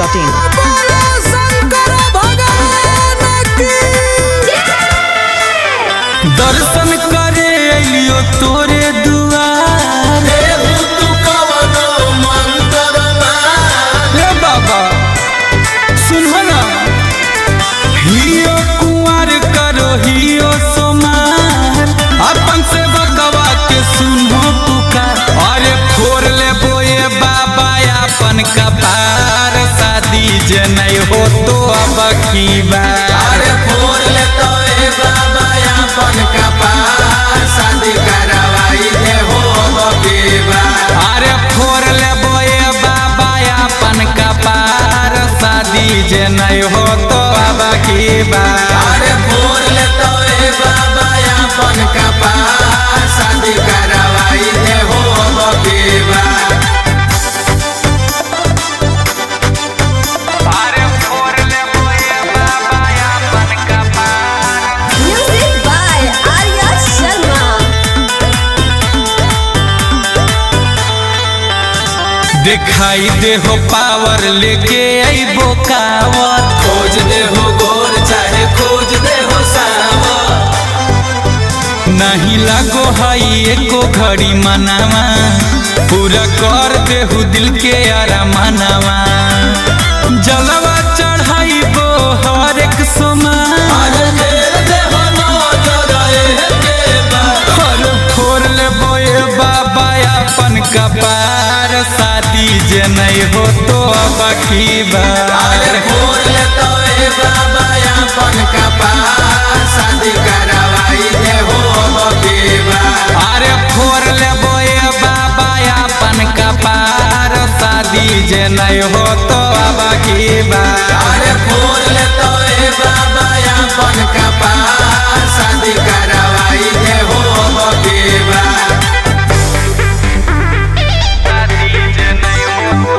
masti.in. दर्शन करे अलियो तोरे दुआर हे बाबा सुनो ना हियो कुंवर करो हियो सोमार अपन से बकवा के सुनो पुकार अरे फोड़ ले बोए बाबा अपन कपार शादी जे नहीं हो तो अब की बार अरे फोड़ ले तो ए बाबा अपन कपार शादी करवाई दे हो बकेबा अरे फोड़ ले बोए बाबा अपन कपार शादी जे नहीं हो तो अब की बार अरे फोड़ ले तो ए बाबा अपन कपार शादी करवाई दे हो बकेबा अरे फोड़ ले बोए बाबा अपन कपार Music by Arya Sharma. दिखाई दे हो पावर लेके अइबो कावर खोज दे हो गोर चाहे खोज दे हो सावा नहीं लगो हई एको घड़ी मनावा पूरा कर देहु दिल के आरा मनावा जलवा चढ़ाइबो हर एक सोमा अरे फेर दे हो नजर ए केबा हर फोड़ ले बोए बाबा अपन कपार शादी जे नहीं हो तो अब की अरे बार फोड़ ले तो ए बाबा अपन कपार शादी करवाई दे हो बकेबा अरे फोड़ ले बोए बाबा अपन कपार शादी जे नहीं हो तो अब की बार अरे फोड़ ले तो ए बाबा अपन कपार शादी करवाई दे हो बकेबा शादी जे नहीं हो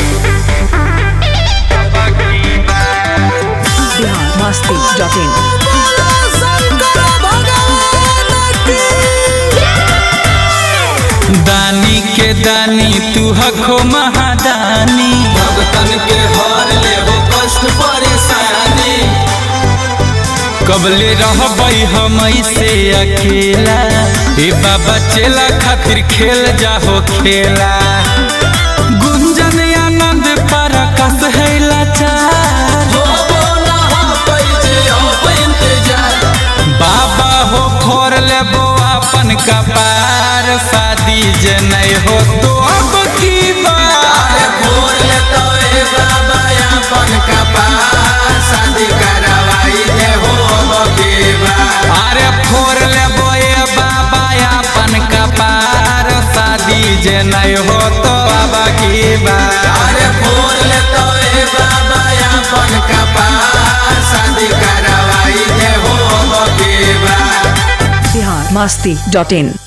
तो अब की बार Bihar masti.in. दानी के दानी तू हखो महादानी भगतन के हर ले हो कष्ट परेशानी कबले रहबई हम से अकेला ए बाबा चेला खातिर खेल जाहो खेला गुंजन आनंद परकस है लाचार हो बोला हो पैजे हो इंतजार बाबा हो फोड़ लेबो अपन कपार शादी जे नहीं हो तो अब की अरे बार फोड़ ले तो ए बाबा अपन कपार शादी करवाई दे हो बकेबा अरे फोड़ लेबो ए बाबा अपन कपार शादी जे नहीं हो तो अब की बार अरे फोड़ ले तो ए बाबा अपन कपार शादी करवाई दे हो बकेबा Bihar masti.in.